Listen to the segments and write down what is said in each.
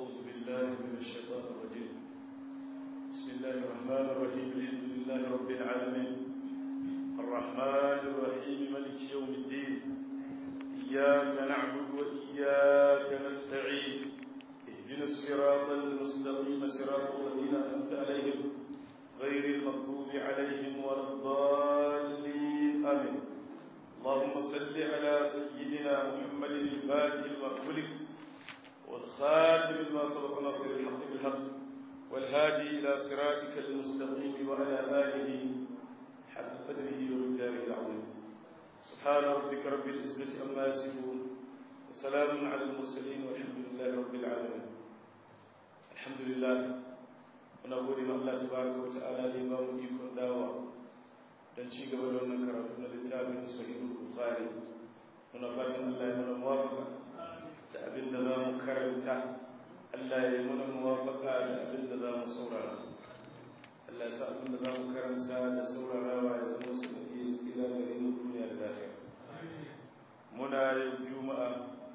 أعوذ بالله من الشيطان الرجيم بسم الله الرحمن الرحيم الحمد لله رب العالمين الرحمن الرحيم ملك يوم الدين إياك نعبد وإياك نستعين اهدنا الصراط المستقيم صراط الذين أنعمت عليهم غير المغضوب عليهم ولا الضالين آمين اللهم صل على سيدنا محمد الفاتح المغفلك والخاتم لما سبق ناصر الحق بالحق والهادي إلى صراطك المستقيم وعلى آله حق قدره ومقداره العظيم سبحان ربك رب العزة عما يصفون وسلام على المرسلين والحمد لله رب العالمين الحمد لله ونقول ما الله تبارك وتعالى لإمام يكون داوى dan ci gaba da wannan karatu na littafin sahihul bukhari muna fatan Allah ya mana muwafaqa da abin da za mu karanta Allah ya yi mana muwafaqa da abin da za mu saurara Allah ya sa abin da za mu karanta da saurarawa ya zama su da iya tsira gare mu duniya da lafiya muna yau juma'a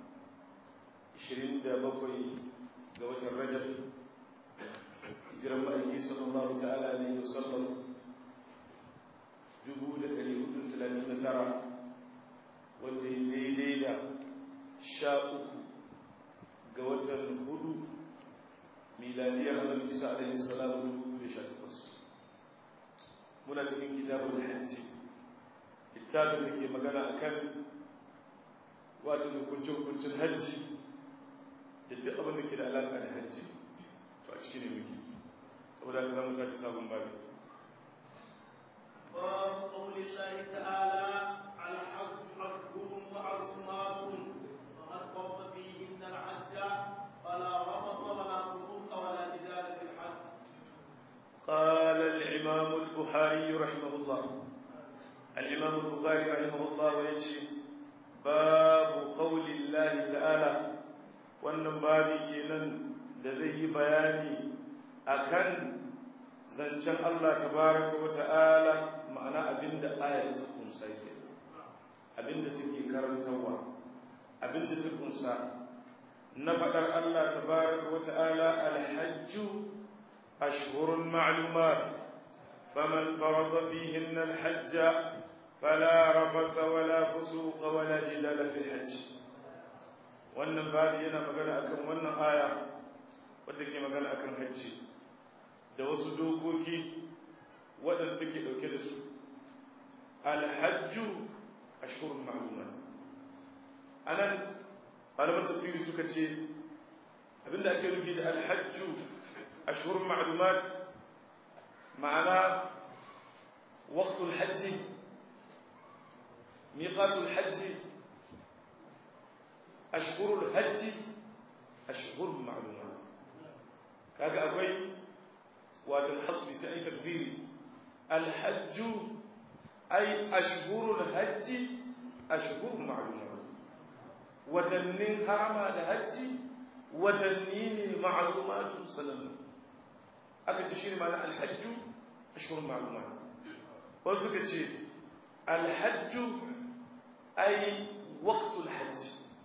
27 ga watan rajab hijiran ma'aiki sallallahu ta'ala alaihi wasallam 1439 wanda ya daidai da sha uku ga watan hudu miladiyar annabi isa alaihi salamu dubu da sha takwas muna cikin kitabun hajji littafin da ke magana akan wato hukuncin hajji da duk abin da ke da alaƙa da hajji to a cikin ne muke saboda ka zama tashi sabon babu باب قول الله تعالى الحج أشهر معلومات ومن فرض فيهن الحج فلا رفض ولا فسوق ولا جدال في الحج قال الإمام البخاري رحمه الله الإمام البخاري رحمه الله ويجي باب قول الله تعالى wannan babi kenan da zai yi bayani akan zancen Allah tabaraka wa ta'ala ma'ana abinda ayar ta kunsa ke abinda take karantarwa abinda ta kunsa na faɗar Allah tabaraka wa ta'ala alhajju ashhurun ma'lumat faman farada fihinna alhajj fala rafasa wala fusuqa wala jidala fil hajj wannan babu yana magana akan wannan aya wadda ke magana akan hajji da wasu dokoki waɗanda take ɗauke da su alhajju ashhurun ma'lumat anan malaman tafsiri suka ce abinda ake nufi da alhajju ashhurun ma'lumat ma'ana waqtul hajji miqatul hajji ashhurul hajji ashhurun ma'lumat kaga akwai wato hasbi sai ai takdiri الحج أي أشهر الحج أشهر معلومات وتنين حرم الحج وتنين معلومات سنن aka ce shi ne mana alhajju ashirin ma'lumat wasu suka ce alhajju ay waqtul hajj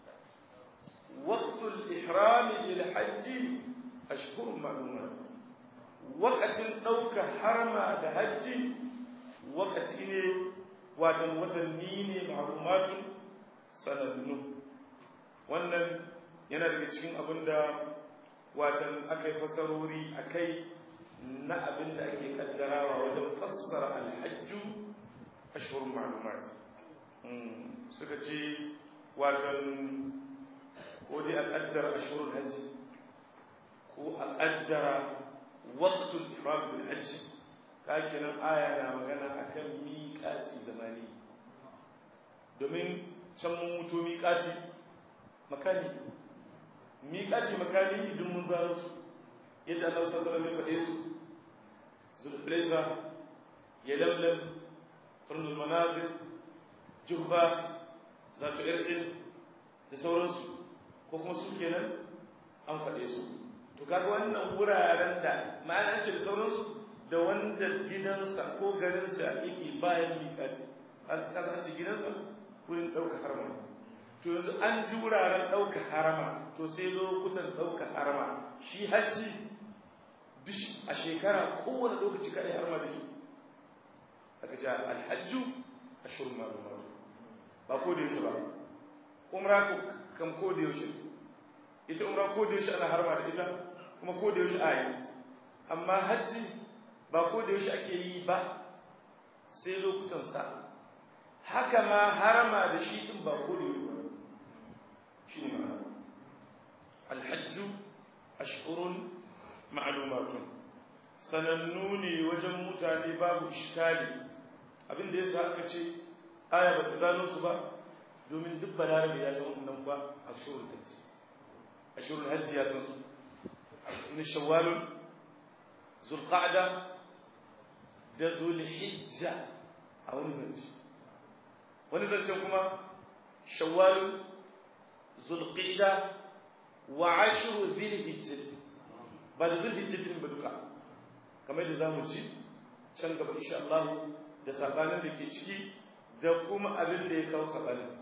waqtul ihrami lil hajji ashhurun ma'lumat wakatin ɗaukar harma da hajji wakati ne watan watanni ne ma'lumatun sanannu wannan yana daga cikin abin da watan aka yi fasarori a kai na abin da ake kaddarawa wajen fassara alhajju ashirin ma'lumat suka ce watan ko dai a kaddara ashirin hajji ko a kaddara وقت الإحرام بالحج لكن آية na magana akan miƙati zamani domin can mun mutu miƙati makani miƙati makani idan mun zaro su yadda Allah sallallahu alaihi wasallam ya faɗe su zulhulaifa ya lamlam qurnul manazil juhba zatu irqin da sauransu ko kuma su kenan an faɗe su to kaga wannan wuraren da ma'ana ce da sauransu da wanda gidansa ko garinsa yake bayan miƙati an kasance gidansa wurin ɗauka harma to yanzu an ji wuraren ɗauka harama to sai lokutan ɗauka harama shi hajji a shekara kowane lokaci kaɗai harama da shi aka ce alhajju a shirin malumatu ba ko da yaushe ba umra kam ko da yaushe ita umra ko da yaushe ana harama da ita kuma ko da yaushe a yi amma hajji ba ko da yaushe ake yi ba sai lokutan sa haka ma harama da shi din ba ko da yaushe ba shi ne ma'ana alhajju ashhurun ma'lumatun sanannu ne wajen mutane babu iskali abin da yasa aka ce aya ba ta zano su ba domin duk balarabe ya san wannan ba ashhurul hajji ashhurul hajji ya san su من شوال ذو القعدة ده ذو الحجة أو نزلت ونزلت كما شوال ذو القعدة وعشر ذي الحجة بعد ذو الحجة من بدوكا كما يدى زامو جي can gaba insha Allah da sabanin da ke ciki da kuma abin da ya kawo sabanin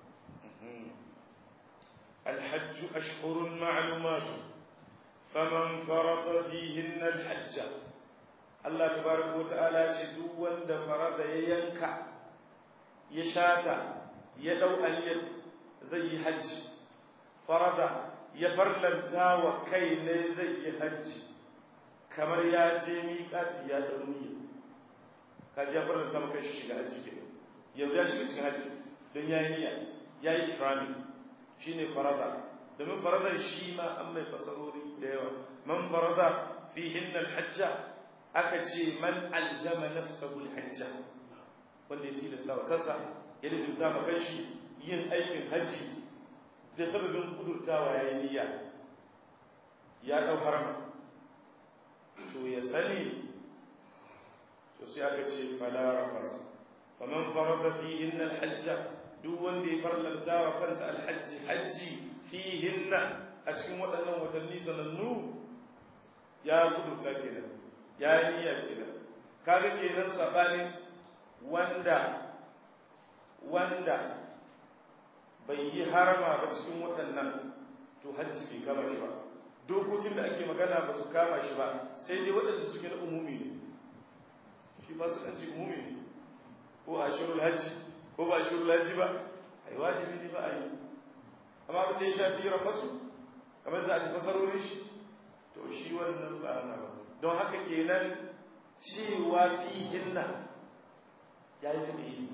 الحج أشهر معلومات فمن فرض فيهن الحج الله تبارك وتعالى ce duk wanda farada ya yanka ya shata ya dau aliyar zai yi hajji farada ya farlanta wa kai ne zai yi hajji kamar ya je miƙati ya dau niyya kaji ya farlanta maka shi shiga hajji ke yanzu ya shiga cikin hajji don ya yi niyya ya yi ikrami shine farada domin faradar shi ma an mai fasarori da yawa man farada fi hinnal hajja aka ce man aljama nafsahu hajja wanda ya tilasta wa kansa ya lizimta ma kanshi yin aikin haji da sababin kudurtawa ya yi niyya ya dau harama to ya sani to sai aka ce fala rafasa faman farada fi hinnal hajja duk wanda ya farlanta wa kansa alhajji hajji fihinna a cikin waɗannan watanni sanannu ya kudurta kenan ya yi niyya kenan kaga kenan sabanin wanda wanda bai yi harama ba cikin waɗannan to hajji bai kama shi ba dokokin da ake magana ba su kama shi ba sai dai waɗanda suke na umumi ne shi ba su kanci umumi ne ko a shirul hajji ko ba shirul hajji ba ai wajibi ne ba a yi amma abin da ya shafi rafasu kamar za a ci fasarorin shi to shi wannan ba na ba don haka kenan cewa fi hinna ya yi tabi yi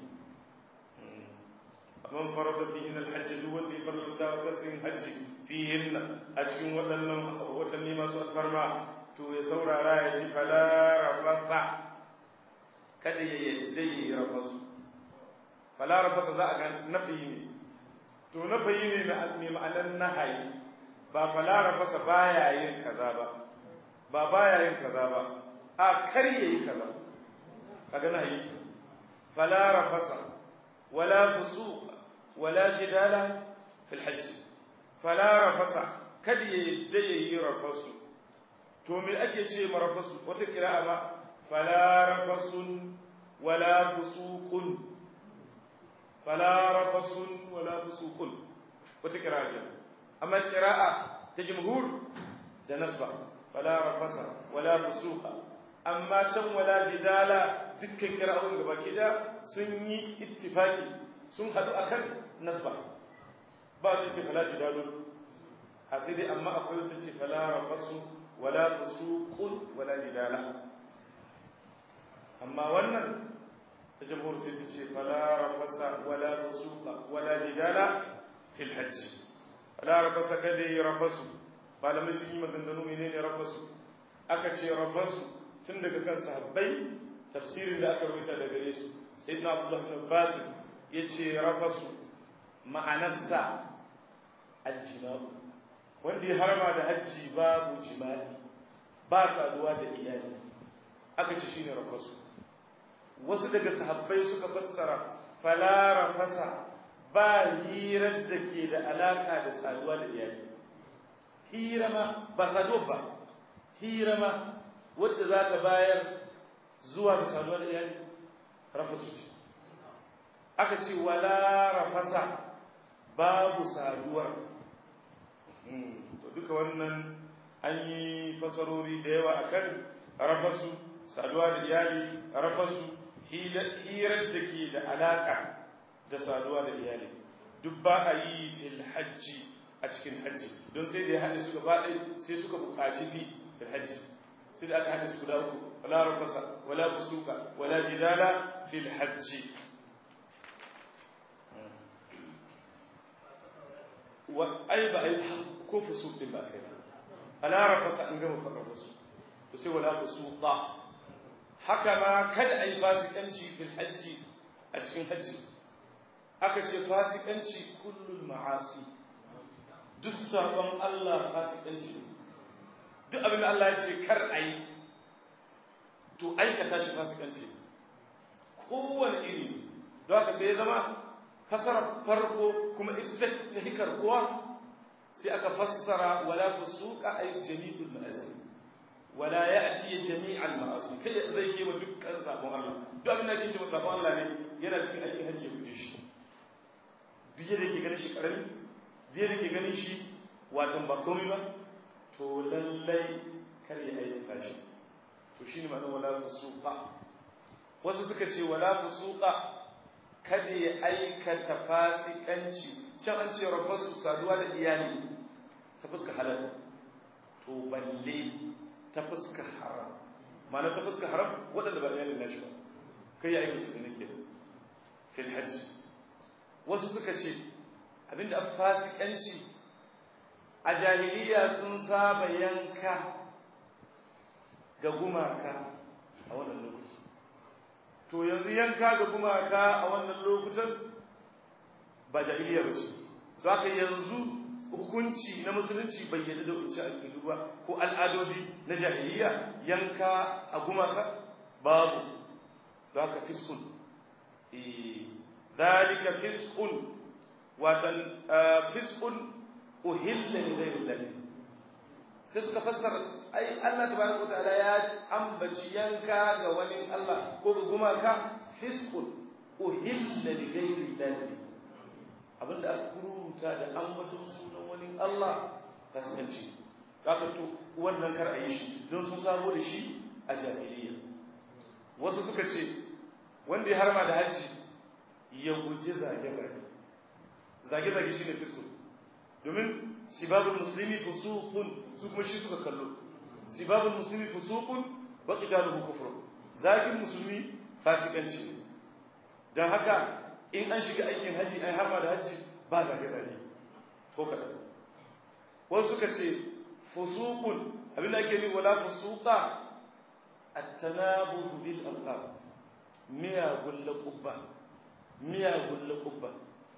man farada fi hinna alhajji duk wanda ya farlanta wa kansin hajji fi hinna a cikin waɗannan watanni masu alfarma to ya saurara ya ji fala rafasa kada ya yadda ya yi rafasu fala rafasa za a ga nafi ne to na bayi ne mai ma'anar nahayi ba falara fasa baya yin kaza ba ba baya yin kaza ba a kar yayi kaza kaga nahayi ke falara fasa wala fusuq wala jidala fil hajj falara fasa kada yayi da yayi rafasu to me ake ce marafasu wata kira'a ba falara fasun wala fusuqun فلا رفس ولا فسوق وتقراء أما القراءة تجمهور ده نصب فلا رفس ولا فسوق أما تم ولا جدال دك قراءة gaba kida sun yi ittifaki sun hadu akan nasba ba su ce fala jidalun a sai dai amma akwai wata ce fala rafasu wala fusuqun wala jidala amma wannan الجمهور سيتي فلا رفس ولا فسوق ولا جدال في الحج فلا رفس كذي رفس قال ما سيما maganganu menene rafasu aka ce rafasu tun daga kan sahabbai tafsirin da aka rubuta daga gare su sayyidina abdullah ibn abbas yace rafasu ma'anarsa aljima'u wanda ya harama da hajji babu jima'i ba saduwa da iyali aka ce shine rafasu wasu daga sahabbai suka fassara falara fasa ba hirar da ke da alaka da saduwa da iyali hira ma ba saduwa ba hira ma wadda za ta bayar zuwa da saduwa da iyali rafasu ce aka ce wala rafasa babu saduwar to duka wannan an yi fasarori da yawa akan rafasu saduwa da iyali rafasu hirar da ke da alaka da saduwa da iyali duk ba a yi fil hajji a cikin hajji don sai da ya haɗe su gaba ɗaya sai suka buƙaci fi fil hajji sai da aka haɗe su guda uku wala rafasa wala fusuka wala jidala fil hajji wa ai ba ai ko fusuk din ba kai ala rafasa an gama farrafa su to sai wala fusuqa haka ma kada ai fasikanci fil hajji a cikin hajji aka ce fasikanci kullul ma'asi duk sabon Allah fasikanci duk abin da Allah ya ce kar ai to aikata shi fasikanci kowane iri don haka sai ya zama fasara farko kuma ita ta hikar kowa sai aka fassara wala fusuqa ay jami'ul ma'asi wala ya'ti jami'al ma'asi kai zai ke wa dukkan sabon Allah duk abin da yake cewa sabon Allah ne yana cikin aikin hajji ya guje shi duk yadda ke ganin shi karami zai da ke ganin shi watan ba komai ba to lallai kar ya aikata shi to shine ma'anar wala fusuqa wasu suka ce wala fusuqa kada ya aikata fasikanci can an ce rabbasu saduwa da iyali ta fuska halal to balle ta fuska haram ma'ana ta fuska haram waɗanda ba iyalin nashi ba kai ya aikata zina ke fil hajji wasu suka ce abinda a fasikanci a jahiliya sun saba yanka ga gumaka a wannan lokaci to yanzu yanka ga gumaka a wannan lokutan ba jahiliya ba ce za ka yanzu hukunci na musulunci bai yadda da wuce a ba ko al'adodi na jahiliya yanka a gumaka babu za ka fiskun ذلك فسق وتن فسق أهل لغير الله sai suka fassara ai Allah tabaraka wataala ya ambaci yanka ga wani Allah ko ga gumaka fisqun uhilla li ghairi Allah abinda aka kuruta da ambaton sunan wani Allah kasance kaka to wannan kar a yi shi don sun sabo da shi a jahiliya wasu suka ce wanda ya harma da hajji ya guji zage-zage zage-zage shi ne fiskun domin sibabul musulmi fusukun su kuma shi suka kallo sibabul musulmi fusukun wa qitaluhu kufrun zagin musulmi fasikanci ne dan haka in an shiga aikin haji ai harma da haji ba zage-zage ko kada wasu suka ce fusukun abin da ake ni wala fusuqa at-tanabuz bil alqab miyagun laqubba miyagun laƙubba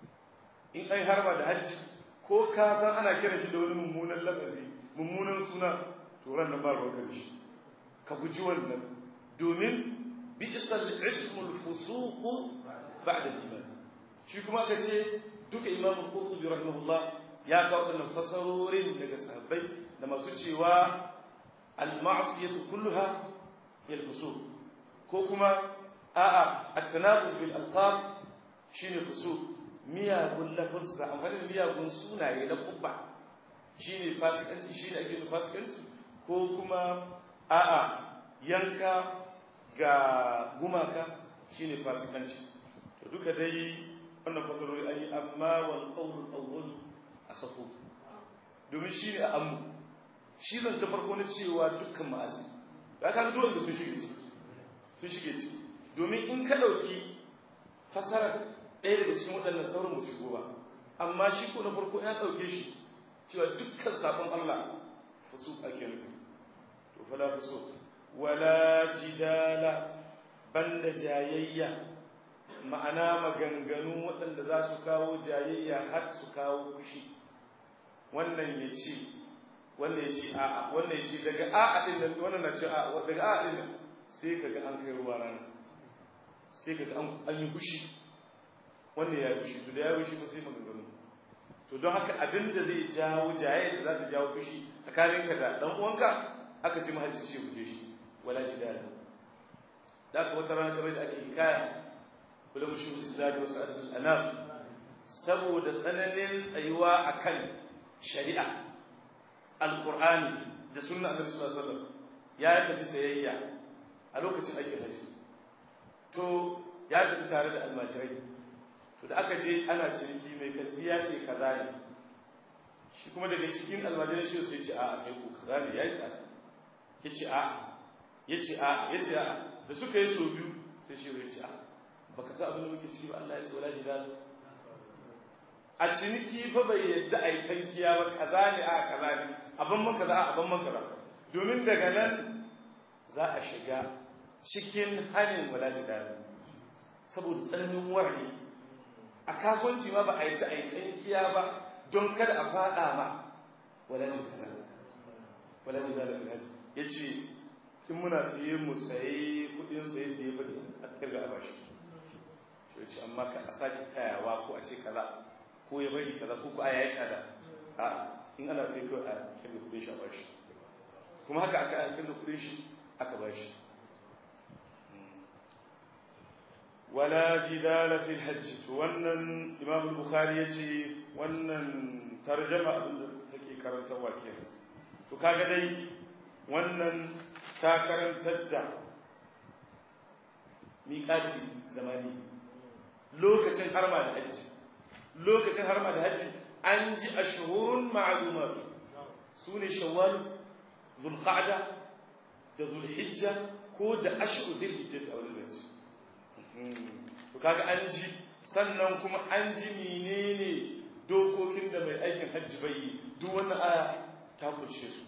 in ai harba da hajji ko ka san ana kira shi da wani mummunan lafazi mummunan suna to ran nan ba ruwa da shi ka guji wannan domin bi'sal ismul fusuq ba'da al-iman shi kuma aka ce duka imam qurtubi rahimahullah ya kawo wannan fasarorin daga sahabbai da masu cewa al-ma'siyatu kulluha hiya al-fusuq ko kuma a'a at-tanabuz bil alqab shine fusu miyagun lafazza amfani da miyagun sunaye na kubba shine fasikanci shine ake da fasikanci ko kuma a'a yanka ga gumaka shine fasikanci to duka dai wannan fasarori an yi amma wal qawl awwal asafu domin shine a ammu shi zance farko na cewa dukkan ma'asi ya kan dole da sun shige ciki sun shige ciki domin in ka dauki fasarar ɗaya daga cikin waɗannan sauran mutu shigo ba amma shi ko na farko ya ɗauke shi cewa dukkan sabon Allah fusu ake nufi to fala fusu wala jidala banda jayayya ma'ana maganganu waɗanda za su kawo jayayya har su kawo fushi wannan ya ce wannan ya ce a'a wannan ya ce daga a'a din nan wannan na ce a'a daga a'a din nan sai kaga an kai ruwa rana sai kaga an yi fushi wanda ya fushi to da ya fushi ba sai maganganu to don haka abin da zai jawo jaye da za ta jawo fushi tsakanin ka da dan uwanka aka ce mahajji ya guje shi wala shi dala da ka wata rana kamar da ake hikaya kula mushi islami wasu adatul anam saboda tsananin tsayuwa akan shari'a alqur'ani da sunna annabi sallallahu alaihi wasallam ya tafi sayayya a lokacin aikin hajji to ya tafi tare da almajirai to da aka je ana ciniki mai kanti ya ce kaza ne shi kuma daga cikin almajirai shi sai ce a kai ku kaza ne yayi tsada yace a yace a yace a da suka yi so biyu sai shi ya ce a baka sa abin da muke ciki ba Allah ya ce wala jidal a ciniki fa bai yadda ai tankiya ba kaza ne a kaza ne abin man kaza a abin man kaza domin daga nan za a shiga cikin hanin wala jidal saboda tsananin wari a kasuwanci ma ba a yadda ai tankiya ba don kada a fada ma wala jidal wala jidal fil hajj yace in muna siye mu sayi kudin saye da ya bari a kirga a bashi shi ce amma ka a sake tayawa ko a ce kaza ko ya bari kaza ko ko a yayi tsada a in ana sai kawai a kirga kudin shi a bashi kuma haka aka a kirga kudin shi aka bashi wala jidala fil hajj to wannan imam al-bukhari yace wannan tarjama abin da take karantarwa kenan to kaga dai wannan ta karantar da miƙaci zamani lokacin harma da hajji lokacin harma da hajji an ji ashhurun ma'lumatu sune shawwal zulqa'da da zulhijja ko da ashhur zulhijja a wannan zance to kaga an ji sannan kuma an ji menene dokokin da mai aikin hajji bai yi duk wannan aya ta kunshe su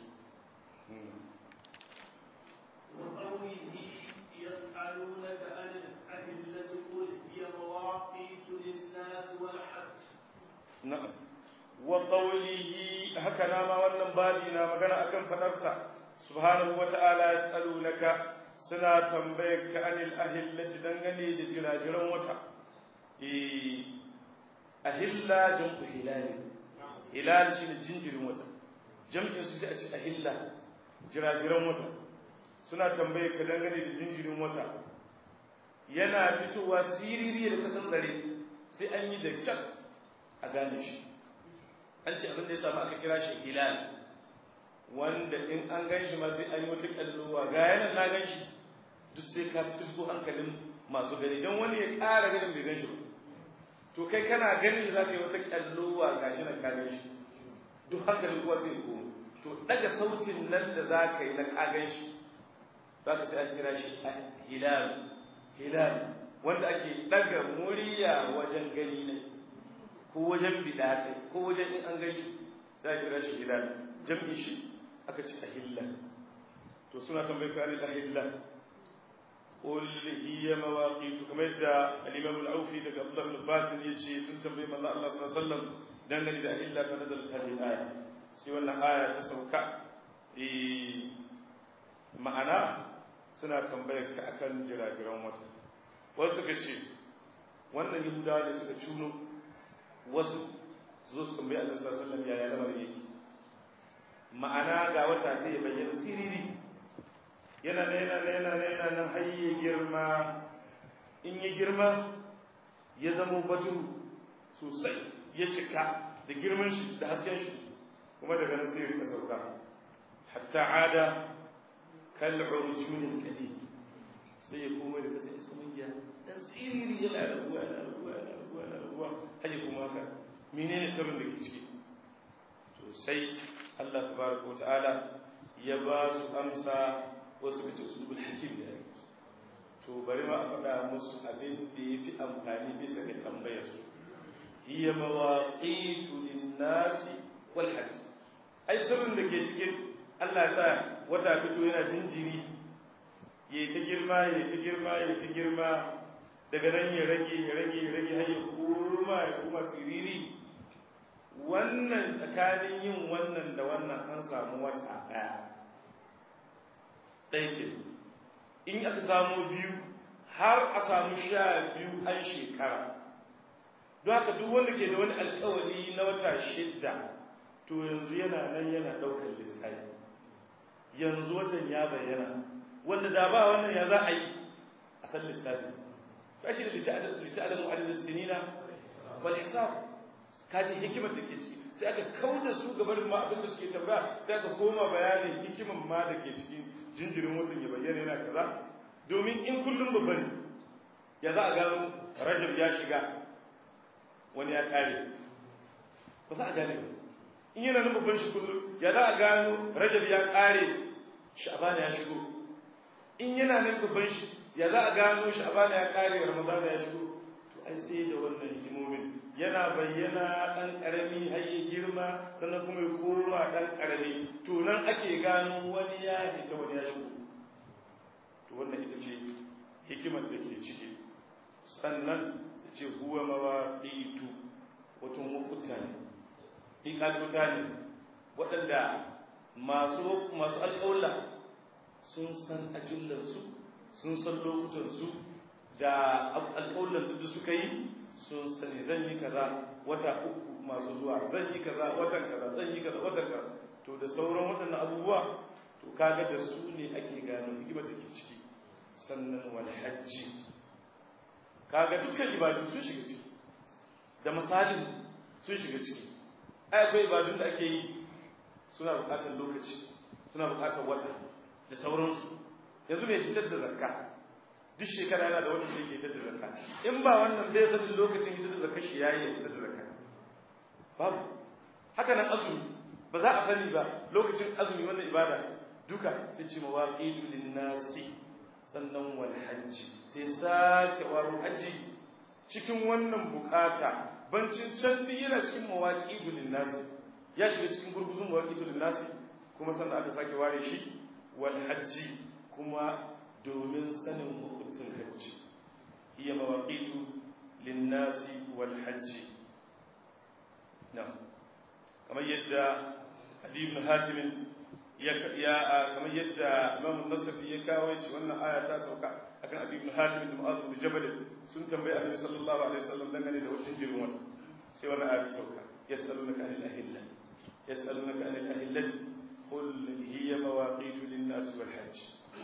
وقوله يسألونك عن الأهلة قل هي مواقيت للناس والحج na'am wa qawlihi haka na ma wannan babi na magana akan fadarsa subhanahu wata'ala yasalunaka suna tambayar ka anil ahillati dangane da jirajiran wata eh ahilla jam'u hilal hilal shine jinjirin wata jam'in su sai a ce ahilla jirajiran wata suna tambayar ka dangane da jinjirin wata yana fitowa siriri da kasan tsare sai an yi da kyan a gane shi an ce abin da ya samu aka kira shi hilal wanda in an gan shi ma sai an yi wata kallowa ga yanar na gan shi duk sai ka fisko hankalin masu gani don wani ya ƙara ganin bai gan shi ba to kai kana ganin shi za ka yi wata kallowa ga shi na ka gan shi duk hankalin kuwa sai komo to daga sautin nan da za ka yi na ka gan shi za ka sai an kira shi hilal hilal wanda ake daga murya wajen gani ne ko wajen bidata ko wajen in an gaji sai a kira shi hilal jam'i shi aka ce ahilla to suna tambayi ka ne ahilla qul hiya mawaqit kamar yadda al-imam al-aufi daga Abdullah ibn Abbas yace sun tambayi manzo Allah sallallahu alaihi wasallam dangane da ahilla fa nazalat hadhihi aya sai wannan aya ta sauka eh ma'ana suna tambayar ka akan jirajiran wata wasu suka ce wannan yahudawa ne suka cuno wasu su zo su tambayi annabi sallallahu alaihi wasallam yaya lamarin yake ma'ana ga wata sai ya bayyana siriri yana nan yana nan yana nan yana nan har ya girma in ya girma ya zama badru sosai ya cika da girman shi da hasken shi kuma daga nan sai ya rika sauka hatta ada kal urjun kadim sai ya koma da kasa iska mungiya dan siriri yana rabuwa yana rabuwa yana rabuwa yana rabuwa har ya koma haka menene sirrin da ke ciki to sai Allah tabaraka wa ta'ala ya ba su amsa wasu kace usulul hakim da yake to bari ma a faɗa musu abin da yafi amfani bisa ga tambayar su hiya mawaqitu lin-nasi wal hajj ai sirrin da ke cikin Allah sa wata fito yana jinjiri ya ta girma ya ta girma ya ta girma daga nan ya rage ya rage ya rage har ya koma ya koma siriri wannan tsakanin yin wannan da wannan an samu wata ɗaya ɗaya in aka samu biyu har a samu sha biyu an shekara don haka duk wanda ke da wani alkawari na wata shidda to yanzu yana nan yana ɗaukar lissafi yanzu watan ya bayyana wanda da ba wannan ya za a yi a san lissafi kashi da lita'alamu adadin sinina wal hisab kaji hikimar da ke ciki sai aka kauda su gaban ma abin da suke tambaya sai aka koma bayanin hikimar ma da ke cikin jinjirin watan ya bayyana yana kaza domin in kullum babba ne ya za a gano rajab ya shiga wani ya kare ba za a gane ba in yana nan babban shi kullum ya za a gano rajab ya kare sha'bana ya shigo in yana nan babban shi ya za a gano sha'bana ya kare ramadana ya shigo to ai sai da wannan hikimomin yana bayyana dan karami har ya girma sannan kuma ya koma dan karami to nan ake gano wani ya fita wani ya shigo to wannan ita ce hikimar da ke ciki sannan su ce huwa mawaqitu wato mukuta ne iƙaluta ne waɗanda masu masu alƙawla sun san ajullarsu sun san lokutansu da alƙawlan da suka yi sun sani zan yi kaza wata uku masu zuwa zan yi kaza watan kaza zan yi kaza watan kaza to da sauran waɗannan abubuwa to kaga da su ne ake gano hikimar da ke ciki sannan wal hajji kaga dukkan ibadu sun shiga ciki da misalin sun shiga ciki ai akwai ibadun da ake yi suna buƙatar lokaci suna buƙatar wata da sauransu yanzu mai fitar da zakka duk shekara yana da wata da yake fitar da zakka in ba wannan bai san lokacin fitar da zakka shi yayi fitar da zakka babu haka nan azumi ba za a sani ba lokacin azumi wannan ibada duka sai ce mawaqitu linnasi sannan wal hajji sai sake waro hajji cikin wannan bukata bancin can din yana cikin mawaqitu linnasi ya shiga cikin gurguzun mawaqitu linnasi kuma sannan aka sake ware shi wal hajji kuma domin sanin hukuncin hajji iya mawaqitu linnasi wal hajji na kamar yadda Ali ibn Hatim ya kamar yadda Imam Nasafi ya kawo yace wannan aya ta sauka akan Ali ibn Hatim da Mu'adh bin Jabal sun tambaye Annabi sallallahu alaihi wasallam dangane da wannan jirin wata sai wannan aya ta sauka yasalunaka anil ahilla yasalunaka anil ahillati qul hiya mawaqitu lin-nas wal hajj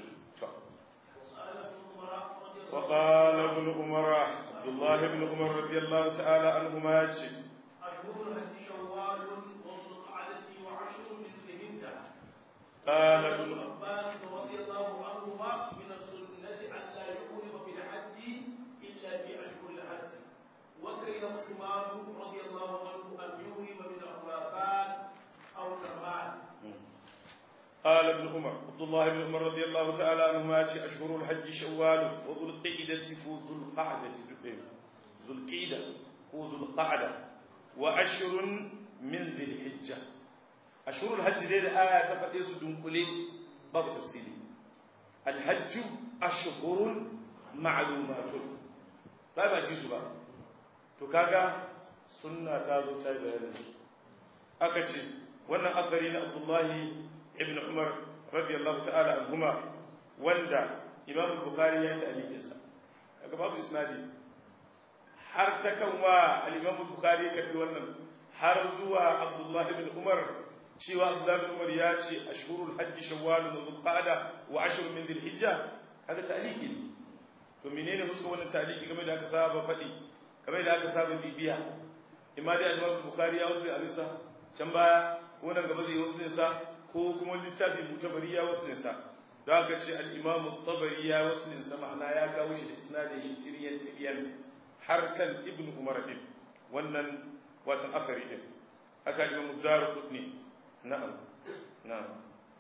وقال ابن عمر عبد الله بن عمر رضي الله تعالى عنهما أشهر الحج شوال وذو القعدة وعشر من ذي الهجة قال ابن ابن عباس رضي الله عنهما من السنة أن لا يحرم في الحج إلا في أشهر الحج وكره عثمان رضي الله عنه أن يحرم من الخراسان أو كرمان قال ابن عمر عبد الله بن عمر رضي الله تعالى عنهما أشهر الحج شوال وذو القعدة وذو القعدة ذو القعدة وذو القعدة وأشهر من ذي الحجة أشهر الحج دي آية تفضل دنقلي باب تفصيلي الحج أشهر معلومات طيب أجيسوا بقى تكاكا سنة تازو تاي بيانا أكتشي وانا أخرين عبد الله ابن عمر رضي الله تعالى عنهما وندا إمام البخاري يتألي إنسا أكا باب إسنادي har ta kan wa al-Imam Bukhari ya karbi wannan har zuwa Abdullah ibn Umar cewa Abdullah ibn Umar ya ce ashhurul hajj shawwal wa dhulqa'da wa ashr min dhilhijja kaga taliki ne to menene musu wannan taliki game da aka saba faɗi game da aka saba bibiya imma dai al-Imam Bukhari ya wasu abinsa can baya ko nan gaba zai wasu sa ko kuma littafin mutabari ya wasu sa da aka ce al-Imam tabari ya wasu sa ma'ana ya kawo shi da isnadin shi tiriyan tiriyan har kan ibn umar din wannan watan akari din aka yi mu daru kudni na'am na'am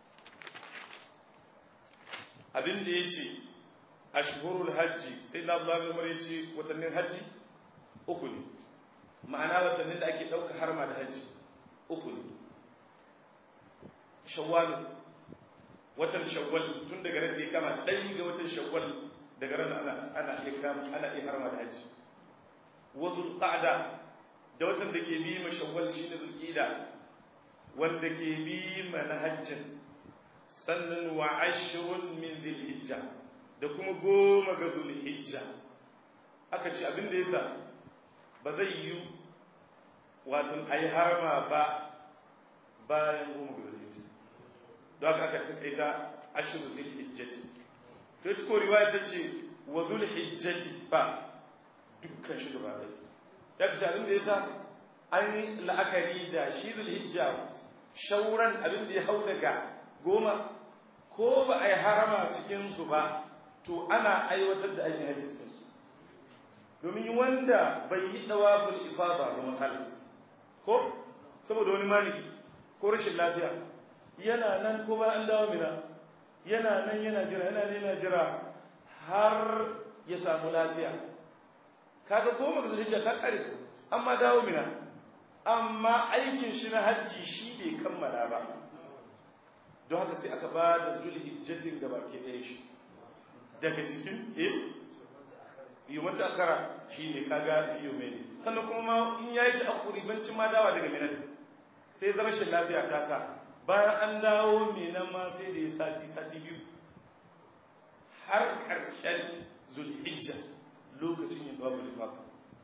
abin da yace ashhurul hajji sai na Abdullah bin Umar yace watannin hajji uku ne ma'ana watannin da ake dauka harma da hajji uku ne shawwal watan shawwal tun daga ran da ya kama ɗaya ga watan shawwal daga ran ana ana iya kama ana iya harma da hajji wa zulqa'da da watan da ke bi ma shawwal shine zulqa'da wanda ke bi ma na hajjin sannan wa ashrun min dhilhijja da kuma goma ga zulhijja aka ce abin da yasa ba zai yi wato ayi harma ba bayan goma ga zulhijja don haka aka takaita ashrun dhilhijjati to ita ko riwaya ta ce wa zulhijjati ba dukkan shi gaba ɗaya sai ka abin da ya sa an yi la'akari da shi zulhijja shauran abin da ya hau daga goma ko ba a yi harama cikinsu ba to ana aiwatar da aikin hajji cikinsu domin wanda bai yi dawaful ifada ba misali ko saboda wani maniki ko rashin lafiya yana nan ko ba an dawo mina yana nan yana jira yana nan yana jira har ya samu lafiya kaga goma ga zulhijja ta kare amma dawo mina amma aikin shi na hajji shi bai kammala ba don haka sai aka ba da zulhijjatin da baki ɗaya shi daga cikin eh yi mata akara shi ne kaga fiye mai ne sannan kuma ma in ya yi ta akuri bancin ma dawa daga minan sai zama rashin lafiya ta sa bayan an dawo minan ma sai da ya sati sati biyu har ƙarshen zulhijja lokacin yin dawa zulfafa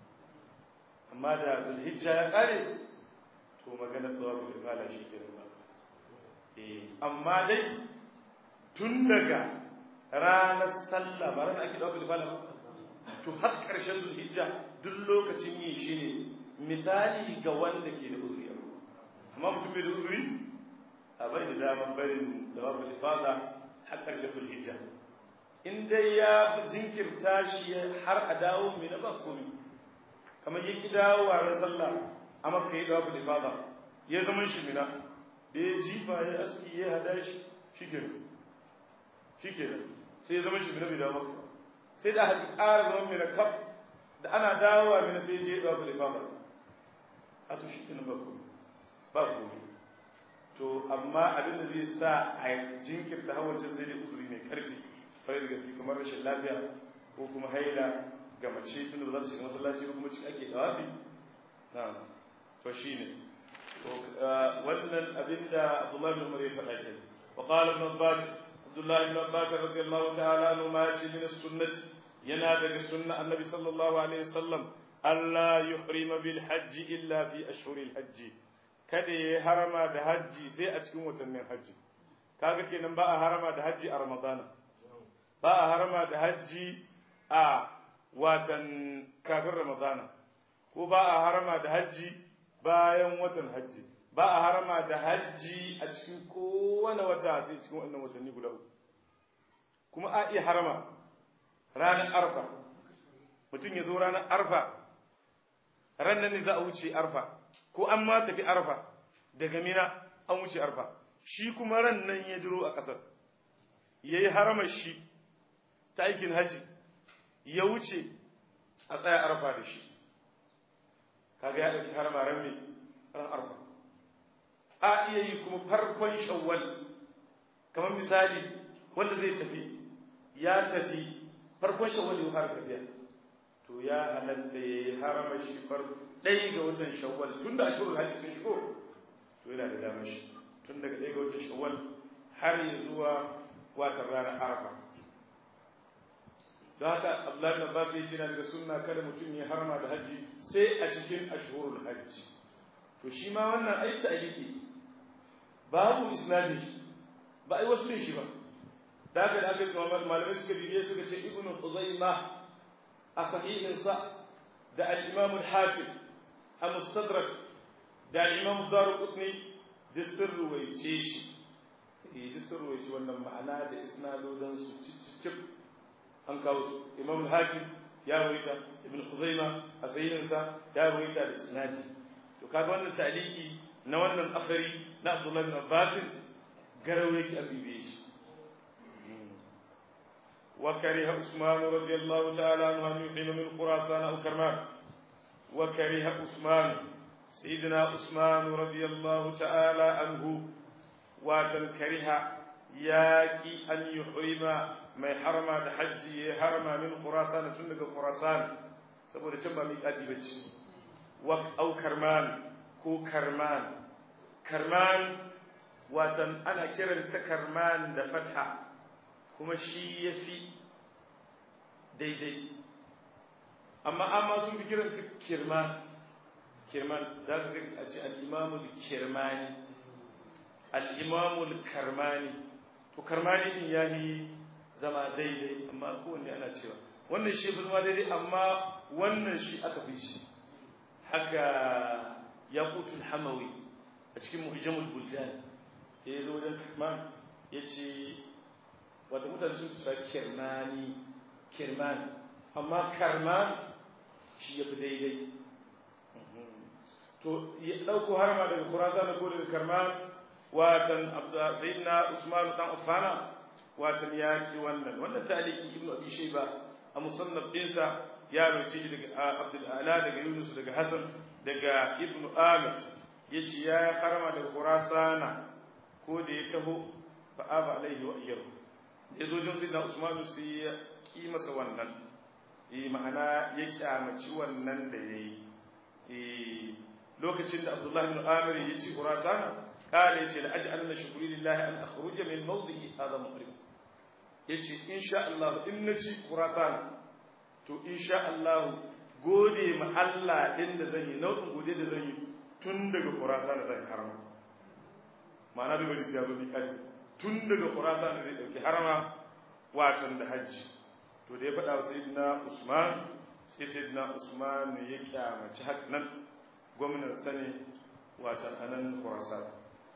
amma da zulhijja ya ƙare to maganar dawa zulfafa shi ke ba amma dai tun daga ranar sallah ba ranar ake dawa zulfafa ba to har ƙarshen zulhijja duk lokacin yi shi ne misali ga wanda ke da uzuri amma mutum bai da uzuri a bai da damar barin da babu ifada har ƙarshen zulhijja in dai ya jinkirta shi har a dawo mai na ba komi kamar ya ki dawo a ran sallah a makka ya dawo ifada ya zama shi mina da ya jifa ya aski ya hada shi shi ke shi ke sai ya zama shi mina bai dawo maka sai da aka ƙara zama mai kaf da ana dawowa mai sai je ɗawa kule ba a to shi ba ku ba ku to amma abin da zai sa a jinkirta hawancin sai dai uzuri mai karfi farai da gaske kamar rashin lafiya ko kuma haila ga mace tun da za ta shiga masallaci ko kuma cikin ake dawafi na to shine wannan abin da Abdullahi bin Umar ya faɗa ke wa qala ibn Abbas Abdullahi ibn Abbas radiyallahu ta'ala anhu ma yace min sunnati yana daga sunna annabi sallallahu alaihi wasallam Allah yuhrima bil hajji illa fi ashhuril hajji kada ya harama da hajji sai a cikin watannin hajji kaga kenan ba a harama da hajji a ramadana ba a harama da hajji a watan kafin ramadana ko ba a harama da hajji bayan watan hajji ba a harama da hajji a cikin kowane wata sai cikin wannan watanni guda uku kuma a iya harama ranar arfa mutum ya zo ranar arfa ranar ne za a wuce arfa ko an ma tafi arfa daga mina an wuce arfa shi kuma ran nan ya duro a ƙasar ya yi haramar shi ta aikin haji ya wuce a tsaya arfa da shi kaga ya ɗauki harama ran mai ran arfa a iya yi kuma farkon shawwal kamar misali wanda zai tafi ya tafi farkon shawwal ya fara tafiya to ya halatta ya yi harama shi far ɗaya ga watan shawwal tun da ashirin hajji sun shigo to yana da damar shi tun daga ɗaya ga watan shawwal har ya zuwa watan ranar arafa don haka abdullahi na basu yi na daga sunna kada mutum ya harama da hajji sai a cikin ashhurul hajji to shi ma wannan ai ta'liqi babu isnadin shi ba ai wasu shi ba da haka da aka malamai suka bibiye suka ce ibnu uzaima a sahihinsa da al-imam al-hakim a mustadrak da al-imam daruqutni duk sun ruwaice shi eh duk sun ruwaice wannan ma'ana da isnadodan su cikin an kawo su imam al-hakim ya ruwaita ibn khuzaima a sahihinsa ya ruwaita da isnadi to kaga wannan taliki na wannan akhari na abdullahi bin abbas garawe yake abibe shi وكره عثمان رضي الله تعالى عنه أن يحرم من خراسان أو كرمان وكره عثمان سيدنا عثمان رضي الله تعالى عنه وتنكره ياكي أن يحرم ما حرم الحج حرم من خراسان سنك خراسان saboda can ba mai ƙaji ba ce au karman ko karman karman watan ana kiranta karman da fatha kuma shi ya fi daidai amma amma sun fi kiran su kirman kirman za ka a ce al'imamul kirmani al'imamul karmani to karmani din ya yi zama daidai amma kowanne ana cewa wannan shi fi zama daidai amma wannan shi aka fi shi haka yaqutul hamawi a cikin muhjamul buldan da ya zo wajen kirman ya ce wata mutane sun tsara kirmani kirmani amma karman shi ya fi daidai to ya ɗauko harma daga kurasa da ko daga karman watan sayyidina usman dan affana watan ya ki wannan wannan taliki ibnu abi shayba a musannaf dinsa ya roce shi daga abdul ala daga yunus daga hasan daga ibnu amir yace ya harma daga kurasana ko da ya taho fa aba alaihi wa iyyahu ya zo jin sayyidina usman sai ya ki masa wannan eh ma'ana ya kyamaci wannan da yayi eh lokacin da abdullahi ibn amir ya ci kurasana قال يجي لأجعل شكري لله أن أخرج من موضعي هذا مقرب يجي إن شاء الله إن نجي خراسان تو إن شاء الله gode ma Allah din da zan yi nau'in gode da zan yi tun daga Khurasan da zan harama ma'ana bai bari sai ya zo miƙati tun daga Khurasan da zai dauki harama watan da hajji to da ya faɗa wa sayyidina Usman sai sayyidina Usman ya kyamaci haka nan gwamnan sane watan anan Khurasan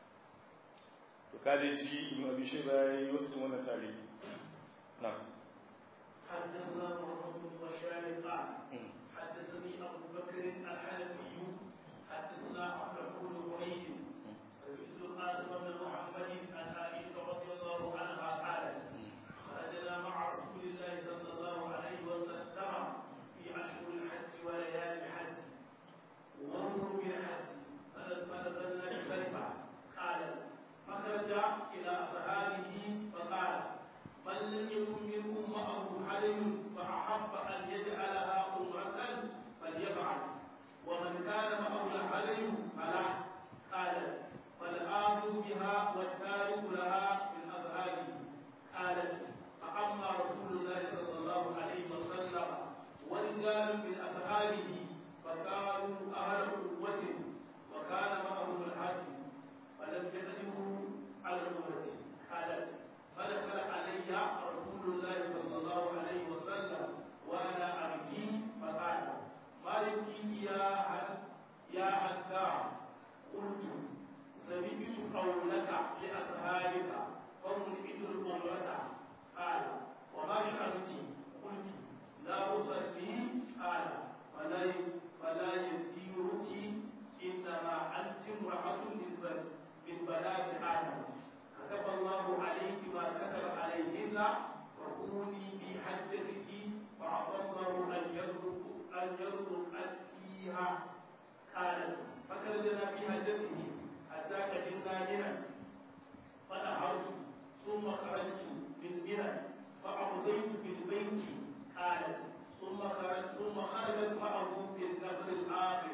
وكان يجي ابن ابي شيبه يوصل وانا تاريخ نعم حدثنا محمد بن بشار قال حدثني ابو بكر الحنفي حدثنا احمد بن حميد سمعت القاسم بن محمد عن عائشه رضي الله عنها قالت خرجنا مع رسول الله صلى الله عليه وسلم في اشهر الحج وليالي الحج وانظروا بالحج فنزلنا بكلمه قالت فخرج إلى أصحابه فقال من لم يكن منكم معه حلم فأحب أن يجعلها أمرة فليفعل ومن كان معه الحلم فلا قال فالآخذ بها والتارك لها من أصحابه قالت فأما رسول الله صلى الله عليه وسلم ورجال من أصحابه فكانوا أهل قوة وكان معهم الحج فلم يقدموا على الأمة قالت فدخل علي رسول الله صلى الله عليه وسلم وأنا أبكي فقال ما يبكيك يا يا حتى قلت سمعت قولك لأصحابك فملئت الأمة قال وما شأنك قلت لا أصلي قال فلا فلا يديرك إنما أنت امرأة من من بنات آدم كتب الله عليك ما كتب عليهن وكوني في حجتك وعصى الله أن يرزق أن يرزق فيها قالت فخرجنا في حجته حتى قدمنا منى فنهرت ثم خرجت من منى فأمضيت بالبيت قالت ثم خرجت ثم خرجت معه في النفر الآخر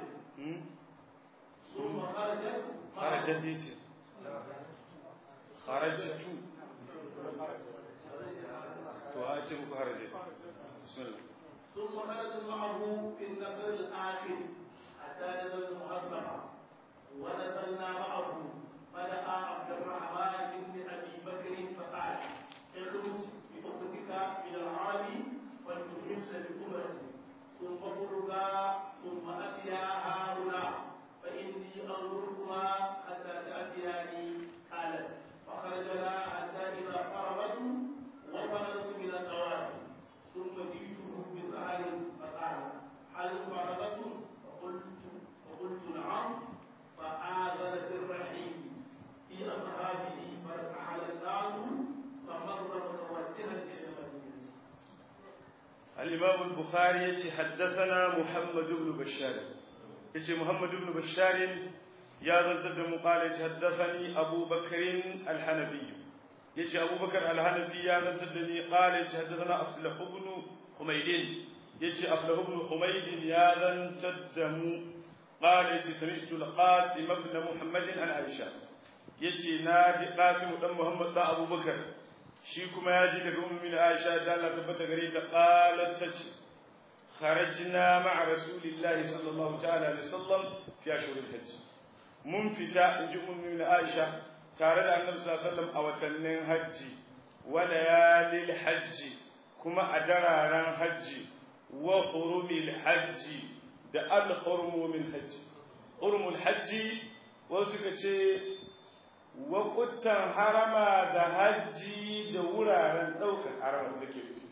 ثم خرجت خرجت يجي خرجت وهاتم خرجت بسم الله ثم خرجت معه في النفر الآخر حتى نزل المحصبة ونزلنا معه فدعا عبد الرحمن بن أبي بكر فقال اخرج بأختك إلى العرب ولتحل بأمتي ثم فرقا ثم أتيا هؤلاء فإني أنظركما حتى تأتياني قالت فخرجنا حتى إذا فرغت وفرغت من الطواف ثم جئته بسهل فقال هل فرغتم فقلت فقلت نعم فآذنت الرحيم في أصحابه فارتحل الناس فمر متوجها إلى المدينة الإمام البخاري يتي حدثنا محمد بن بشار يتي محمد بن بشار يا ذا قال حدثني أبو بكر الحنفي يتي أبو بكر الحنفي يا ذا قال حدثنا أفلح بن حميد يتي أفلح بن حميد يا ذا قال يتي سمعت القاسم بن محمد عن عائشة يتي ناجي قاسم بن محمد أبو بكر shi kuma ya ji daga ummin Aisha da Allah tabbata gare ta qalat tace kharajna ma'a rasulillahi sallallahu ta'ala alaihi wasallam fi ashhuril hajj mun fita inji ummin Aisha tare da Annabi sallallahu alaihi wasallam a watannin hajji wa layalil hajji kuma a dararan hajji wa hurumil hajji da al hurumin hajji hurumul hajji wasu suka ce waƙuttan harama da hajji da wuraren ɗaukar haramar take nufi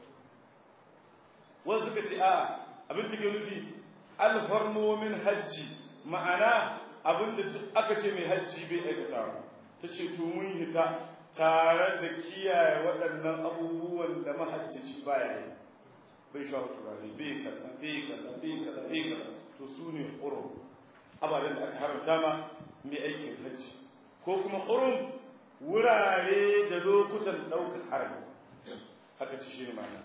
wasu suka ce a abin take nufi alfarmomin hajji ma'ana abin da aka ce mai hajji bai aikata ta ce to mun hita tare da kiyaye waɗannan abubuwan da mahajjaci baya yi bai sha turare bai kaza bai kaza bai kaza bai kaza to su ne hurum ababen da aka haramta ma mai aikin hajji ko kuma hurum wurare da lokutan ɗaukar harami haka ci shi ne ma'ana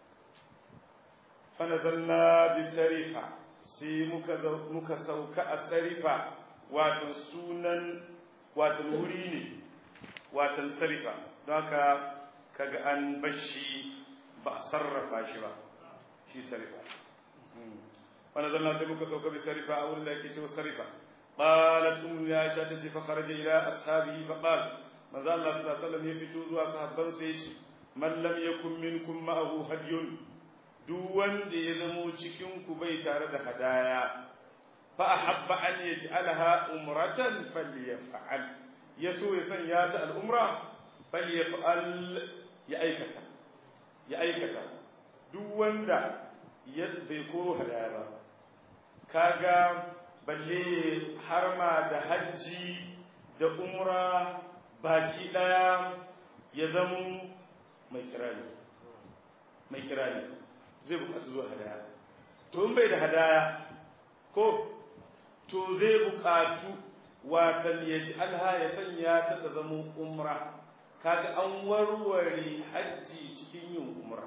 fanazalna bi sarifa sai muka sauka a sarifa watan sunan watan wuri ne watan sarifa don haka kaga an bashi ba a sarrafa shi ba shi sarifa fanazalna sai muka sauka bi sarifa a wurin da yake cewa sarifa قالت أم عائشة تجي فخرج إلى أصحابه فقال ما زال الله صلى الله عليه وسلم يفتو زوا صحابان سيجي من لم يكن منكم معه هدي duk wanda ya zamo cikinku bai tare da hadaya fa ahabba an yaj'alaha umratan falyaf'al yaso ya sanya ta al'umra falyaf'al ya aikata ya aikata duk wanda ya bai koro hadaya ba kaga balle harma da hajji da umra baki daya ya zamo mai kirani mai kirani zai bukatu zuwa hadaya to in bai da hadaya ko to zai bukatu watan ya ji alha ya sanya ta ta zama umra kaga an warware hajji cikin yin umra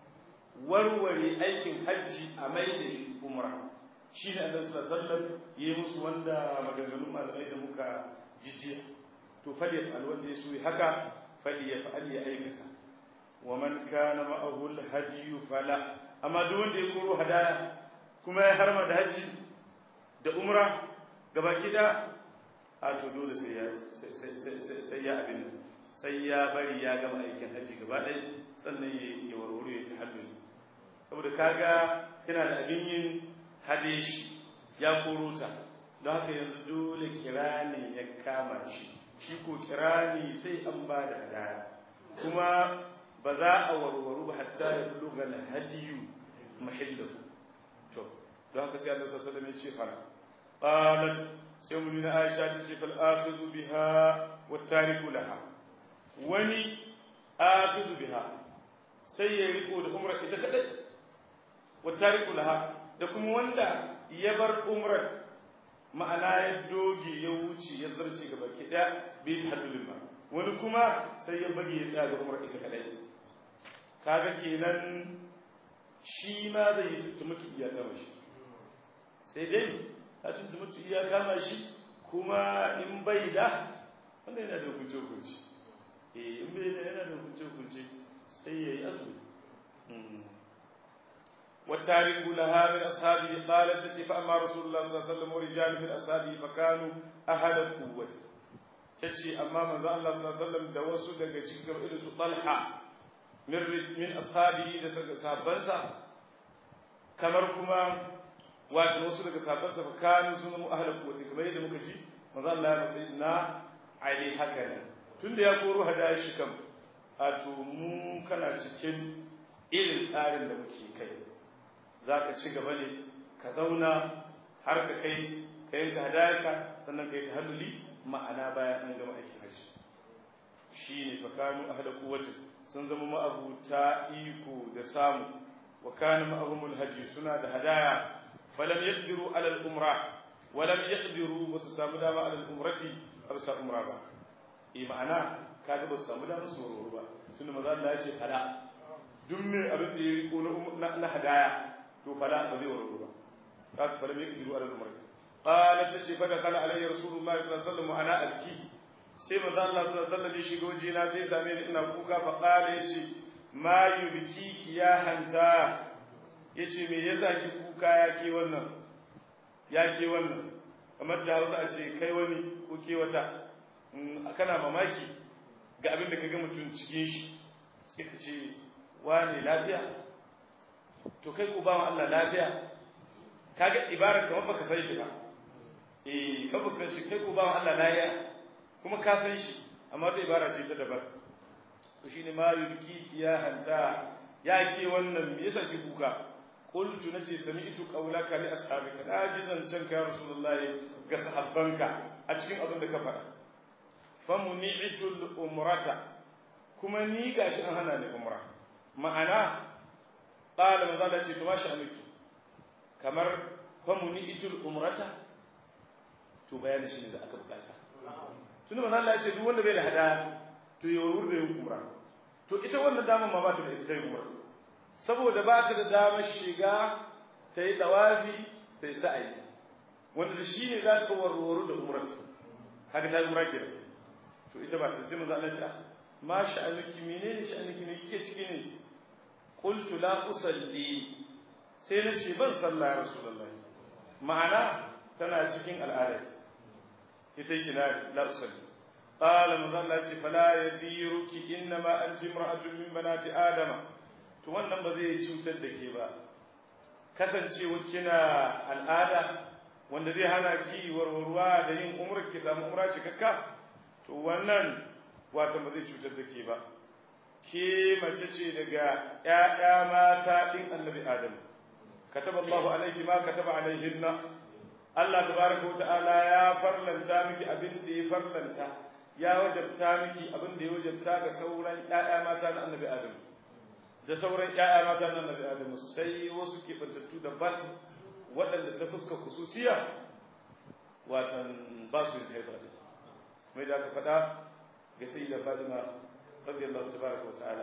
warware aikin hajji a mai da shi umra shi ne annabi sallallahu alaihi wasallam yayi musu wanda maganganun malamai da muka jijjiya to fali alwanda ya so haka fali ya fa'al ya aikata ومن كان معه الهدي فلا amma duk wanda ya koro hadaya kuma ya harma da haji da umra gabaki da a to dole sai ya sai ya abin sai ya bari ya gama aikin haji gaba ɗaya sannan ya ya warware ya tahalluli saboda kaga yana da abin yin hadeshi ya koro ta don haka yanzu dole kirani ya kama shi shi ko kirani sai an ba da hadaya kuma ba za a warwaru ba hatta ya buluga al-hadiyu mahillahu to don haka sai Allah sallallahu alaihi wasallam ya ce fara qalat sai mun na Aisha ta ce fal akhudhu biha wa tariku laha wani akhudhu biha sai ya riko da umra ita kadai wa tariku laha da kuma wanda ya bar umrar ma'ana ya doge ya wuce ya zarce gaba ki daya bai ta haddulin ba wani kuma sai ya bage ya tsaya ga umrar ita kadai kaga kenan shi ma zai yi tuntumutu iya kama shi sai dai ta tuntumutu iya kama shi kuma in bai da wanda yana da hukunce hukunce eh in bai da yana da hukunce hukunce sai ya yi azumi والتارك لها من أصحابه قالت تتي فأما رسول الله صلى الله عليه وسلم ورجال من أصحابه فكانوا أهل القوة تتي أما من الله صلى الله عليه وسلم دوسوا دقا تشكر إلس طلحة من من أصحابه دسك صحابنسا kamar kuma wato wasu daga sahabbansa fa kanu sun mu ahla quwwati kamar yadda muka ji manzo Allah ya masa na ali haka ne tunda ya koro hadaya shi kam a to mu kana cikin irin tsarin da muke kai zaka ci gaba ne ka zauna har ka kai ka yanka hadayarka sannan ka yi tahalluli ma'ana bayan an gama aikin hajji shine fa kanu ahla quwwati sun zama ma'abuta iko da samu وكان معهم الهدي سنة هدايا فلم يقدروا على الأمرة ولم يقدروا بسسام داما على الأمرة أبسا أمرة با إيه معنى كاك بسسام داما سورور با سنة ماذا الله يجي فلا دمي أبن يقول نهدايا تو فلا بزي ورور با كاك فلم يقدروا على الأمرة قالت تشي فدخل علي رسول الله صلى الله عليه وسلم وأنا أبكي sai manzo Allah sallallahu alaihi wasallam ya shigo jina sai same ni ina kuka fa qala yace ma yubkiki ya hanta yace me yasa ki kuka ya ke wannan ya ke wannan kamar da Hausa a ce kai wani ko ke wata kana mamaki ga abin da kaga mutum cikin shi sai ka ce wane lafiya to kai ko bawan Allah lafiya kaga ibarar kamar baka san shi ba eh ka ba san shi kai ko ba Allah na ya kuma ka san shi amma ta ibara ce ta dabar to shine ma yulki ya hanta ya ke wannan me yasa ki kuka qultu nace sami'tu qawlaka li ashabika naji zancen ka rasulullahi ga sahabbanka a cikin abin da ka faɗa famuni'tu al-umrata kuma ni gashi an hana ni umra ma'ana qala manzo Allah ce to mashi amiki kamar famuni'tu al-umrata to bayanin shi ne da aka bukata tunda manzo Allah ya ce duk wanda bai da hada to ya wurin da yin umra to ita wannan damar ma ba ta da ita yin umra saboda ba ta da damar shiga ta yi dawafi ta yi sa'ayi wanda da shi ne za ta warware da umrarta haka ta yi umra kenan to ita ba ta sai manzo Allah ya ce ma sha'anuki menene sha'anuki ne kike ciki ne qultu la usalli sai na ce ban sallah ya rasulullahi ma'ana tana cikin al'ada ita yake la la usalli qala manzo Allah ce fala yadiruki innama anti imra'atun min banati adama to wannan ba zai cutar da ke ba kasancewa kina al'ada wanda zai hana ki warwarwa da yin umrar ki samu umra cikakka to wannan wata ba zai cutar da ke ba ke mace ce daga ƴaƴa mata din annabi adam kataba Allahu alayki ma kataba alayhinna Allah tabaraka ta'ala ya farlanta miki abin da ya farlanta ya wajabta miki abin da ya wajabta ga sauran ƴaƴa mata na annabi adam da sauran ƴaƴa mata na annabi adam sai wasu ke bantattu daban waɗanda ta fuska kususiya watan ba su yin haifar mai da aka faɗa ga sai da Fatima radiyallahu tabaraka wa ta'ala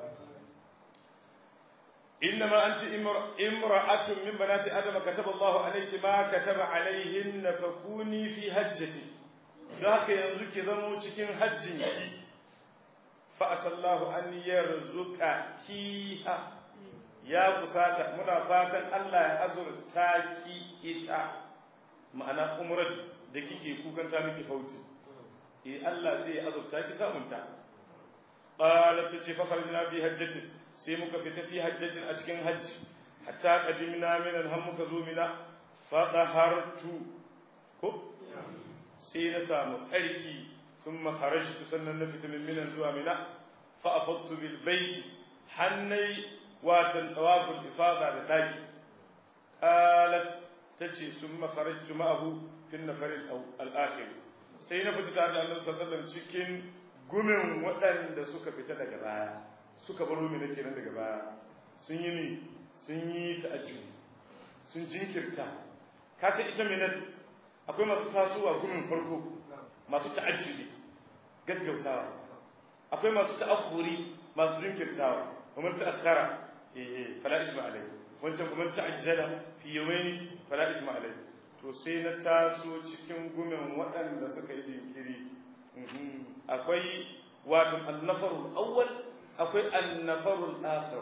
إنما أنت امرأة من بنات آدم كتب الله عليك ما كتب عليهن فكوني في هجتي ذاك ينزك ذمو cikin hajjinki فأسى الله أن يرزق كيها يا kusata muna fatan Allah ya azurta ki ita ma'ana umrar da kike kukan ta miki fauti eh Allah sai ya azurta ki samunta qalat tace fa kharajna bi hajjatin sai muka fita fi hajjatin a cikin hajji hatta qadimna min har muka zo mina fa dahartu ko sai na samu tsarki thumma kharajtu sannan na fita min minan zuwa mina fa afadtu bil bait hannai watan tawaful ifada da daki qalat tace thumma kharajtu ma'ahu fi an-nafar al-akhir sai na fita tare da Annabi sallallahu alaihi wasallam cikin gumin waɗanda suka fita daga baya suka baro mina kenan daga baya sun yi ni sun yi ta'ajjubi sun jinkirta ka san ita mina akwai masu tasowa gumin farko masu ta'ajjubi gaggautawa akwai masu ta'akhuri masu jinkirtawa kuma ta'akhara eh fala isma alai wancan kuma ta'ajjala fi yawmaini fala isma alai to sai na taso cikin gumin waɗanda suka yi jinkiri akwai wato annafarul awwal akwai annafarul akhir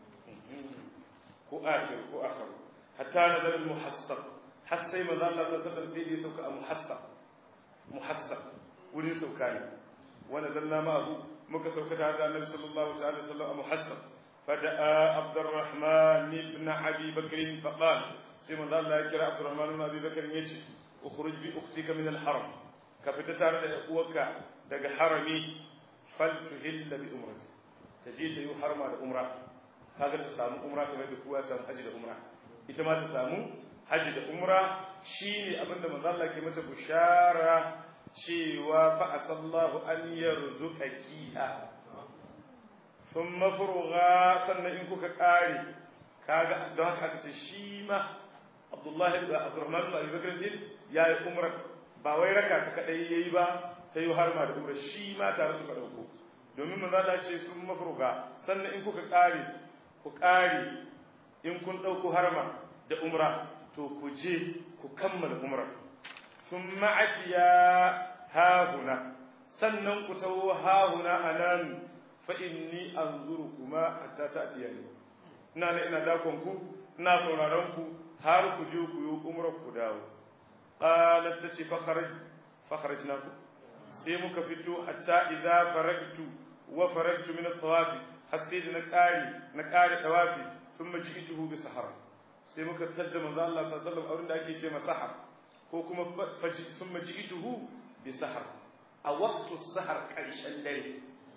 ko akhir ko akhir hatta nazar al muhassab har sai manzo Allah sallallahu alaihi wasallam sai ya sauka a muhassab muhassab wurin sauka ne wa nazalna ma'ahu muka sauka tare da annabi sallallahu ta'ala alaihi wasallam a muhassab فدعا عبد الرحمن بن ابي بكر فقال سيما الله يكرا عبد الرحمن بن ابي بكر يجي اخرج باختك من الحرم كفتتار اخوك daga harami faltuhilla bi umrati taje ta yi harma da umra kaga ta samu umra kamar da kowa samu haji da umra ita ma ta samu haji da umra shine abinda manzo Allah ke mata bushara cewa fa asallahu an yarzuqakiha thumma furugha sannan in kuka kare kaga don haka aka ce shi ma Abdullahi ibn Abdurrahman ibn Abi Bakr din yayi umra ba wai raka ta kadai yayi ba ta yi harma da umra shi ma tare suka dauko domin manzo Allah ce sun mafruga sannan in kuka kare ku kare in kun dauko harma da umra to ku je ku kammala umra thumma atiya hahuna sannan ku tawo hahuna anan fa inni anzurukuma hatta ta'tiyani ina ne ina dakon ku ina sauraron ku har ku je ku yi umrar ku dawo qalat tace fa kharaj fa kharajna ku sai muka fito hatta idza faragtu wa faragtu min at-tawafi har sai na kare na kare tawafi thumma ji'tuhu bi sahara sai muka tadda manzo Allah sallallahu alaihi wasallam da ake ce masahar ko kuma sun maji ituhu bi sahar a waktu sahar ƙarshen dare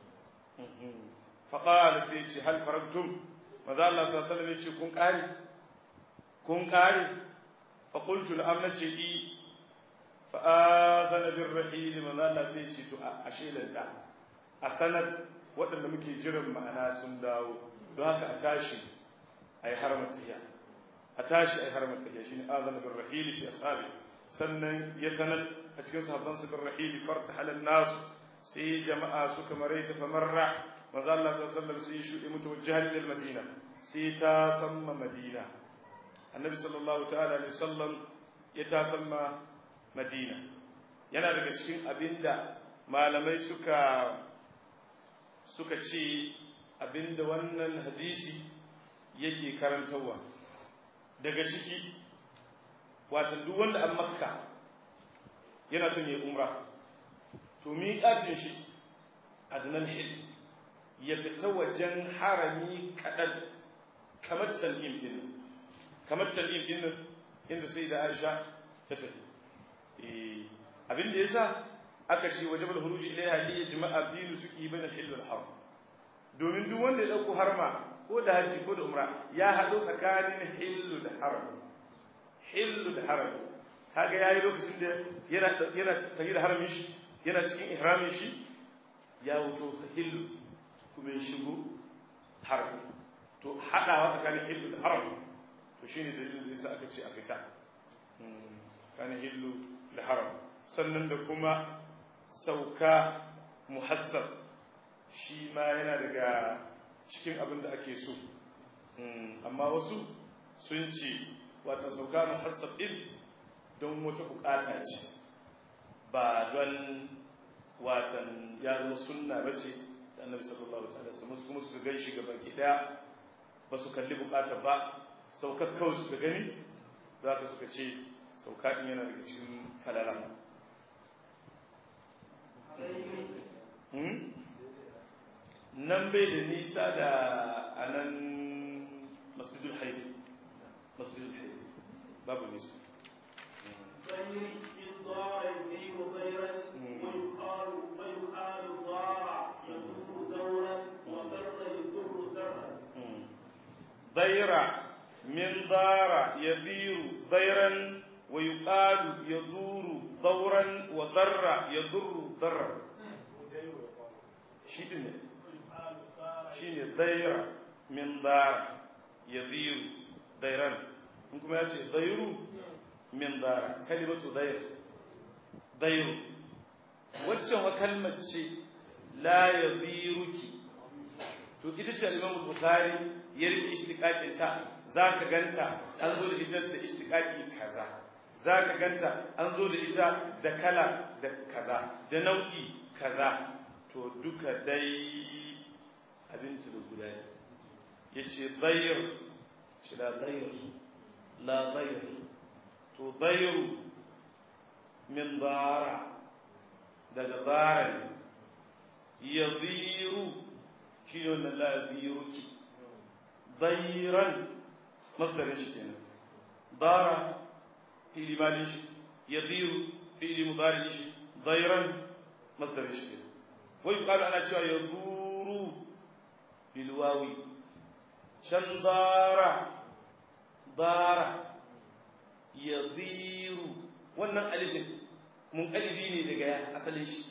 faƙala sai ce hal faragtum maza Allah sallallahu alaihi ce kun ƙare kun ƙare fa qultu na'am nace i fa azana bir rahil maza Allah sai ce to a shelanta a sanad waɗanda muke jiran ma'ana sun dawo don haka a tashi a yi haramar tahiya a tashi a yi haramar tahiya shine azana bir rahil fi ashabi sannan ya sanar a cikin sahabban su bir rahil farta halal nasu sai jama'a suka maraita fa marra manzo Allah sallallahu alaihi wasallam sai shuɗe mutawajjihan ila madina sai ta samma madina annabi sallallahu ta'ala alaihi wasallam ya ta samma madina yana daga cikin abinda malamai suka suka ce abinda wannan hadisi yake karantarwa daga ciki watan duk wanda an makka yana son ya umra to miƙatin shi adnan hil ya fita wajen harami kaɗan kamar tal'im ɗin kamar tal'im ɗin inda sai da aisha ta tafi abin da ya sa aka ce waje bal huruji ilaiha li yajma'a binu suki bain al-hil wal haram domin duk wanda ya dauko harma ko da haji ko da umra ya hado tsakanin hillu da haram hillu da haram kaga yayi lokacin da yana yana tafi da haramin shi yana cikin ihramin shi ya wuto hillu kuma ya shigo haram to hadawa tsakanin hillu da haram to shine dalilin da yasa aka ce a fita kana hillu da haram sannan da kuma sauka muhassab shi ma yana daga cikin abin da ake so amma wasu sun ce wata sauka muhassab din don wata bukata ce ba don watan ya zama sunna ba ce da annabi sallallahu alaihi wasallam kuma suka gan shi gaba ki daya ba su kalli bukata ba saukar kawai suka gani za ka suka ce sauka din yana daga cikin falala nan bai da nisa da a nan masjidul haifi masjidul haifi babu nisa ضير من دار يدير ضيرا ويقال يدور دورا وضر يضر ضرا shi ne shi ne daira min dara ya ziru dairan in kuma ya ce dairu min dara kalimatu dair dairu waccan wa kalmar ce la ya ziruki to ita ce al-imam bukhari ya rike ishtiqaqin ta zaka ganta an zo da ita da ishtiqaqi kaza zaka ganta an zo da ita da kala da kaza da nau'i kaza to duka dai abinci da guda ne ya ce bayar ce la bayar la bayar to bayaru min bara daga bara ne ya ziru shi ne wannan la ziru ki bayran masdarin shi kenan bara fi'li malin shi ya ziru fi'li mudarin shi bayran masdarin shi kenan ويقال أنا شو يدور بالواو شن دار دار يضير wannan alifin munqalibi ne daga asalin shi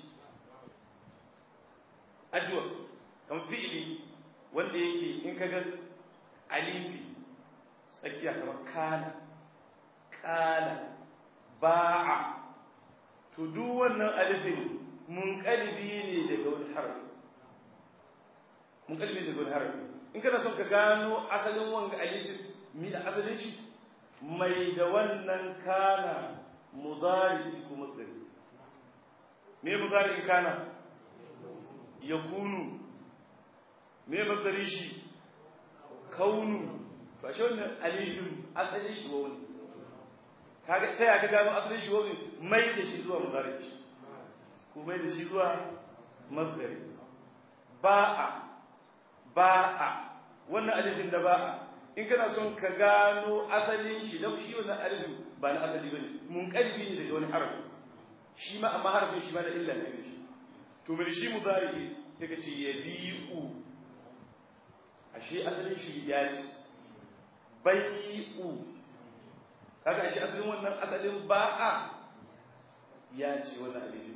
ajwa kan fi'ili wanda yake in kaga alifi tsakiya kamar kana kala ba'a to duk wannan alifin munqalibi ne daga wani harafi munqalibi daga wani harafi in kana son ka gano asalin wanga alifin mi da asalin shi mai da wannan kana mudari ko masdari me mudari kana yakunu me masdari shi kaunu to ashe wannan alifin asalin shi wani kaga sai aka gano asalin shi wani mai da shi zuwa mudari ko mai da shi zuwa masdari ba'a ba'a wannan alifin da ba'a in kana son ka gano asalin shi da shi wannan alifin ba na asali bane munqalibi ne daga wani harafi shi ma amma harafin shi ma da illa ne shi to bai shi mudari sai ka ce yabi'u ashe asalin shi ya ce bai'u kaga ashe asalin wannan asalin ba'a ya ce wannan alifin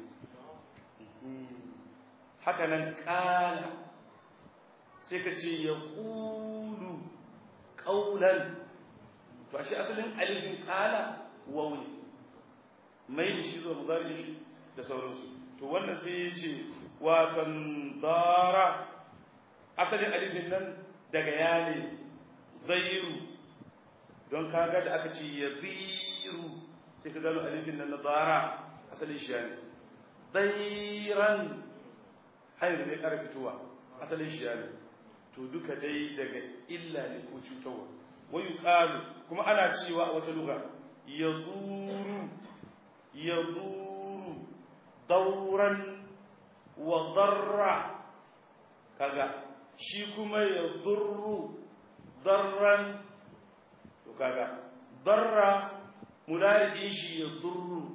haka nan ƙala sai ka ce ya ƙulu ƙaunan to ashe asalin alifin ƙala wauni mai da shi zuwa muzari shi da sauransu to wannan sai ya ce watan dara asalin alifin nan daga ya ne zairu don kaga da aka ce ya ziru sai ka gano alifin nan na dara asalin shi ya ne dairan hanyar zai ƙara fitowa asalin shi ya ne to duka dai daga illa ne ko cutarwa wayu ƙalu kuma ana cewa a wata luga ya duru ya duru dauran wa darra kaga shi kuma ya durru darran to kaga darra mulari shi ya durru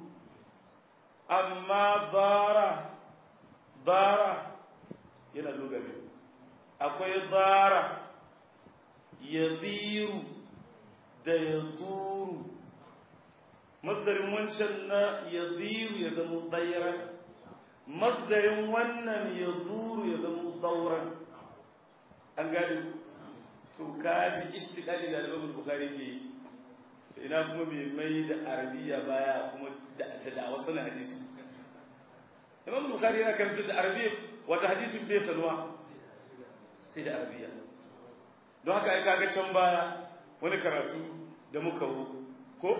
amma bara bara yana lugabe akwai bara ya ziru da ya duru mazdarin wancan na ya ziru ya zama tsairan mazdarin wannan ya duru ya zama tsauran an gani to kaji istiqali da al-Imam Bukhari ke ina kuma bai mai da arabiya baya kuma da da wasu hadisi Imam Bukhari yana karanta da arabiya wata hadisin bai sanuwa sai da arabiya don haka ai kaga can baya wani karatu da muka hu ko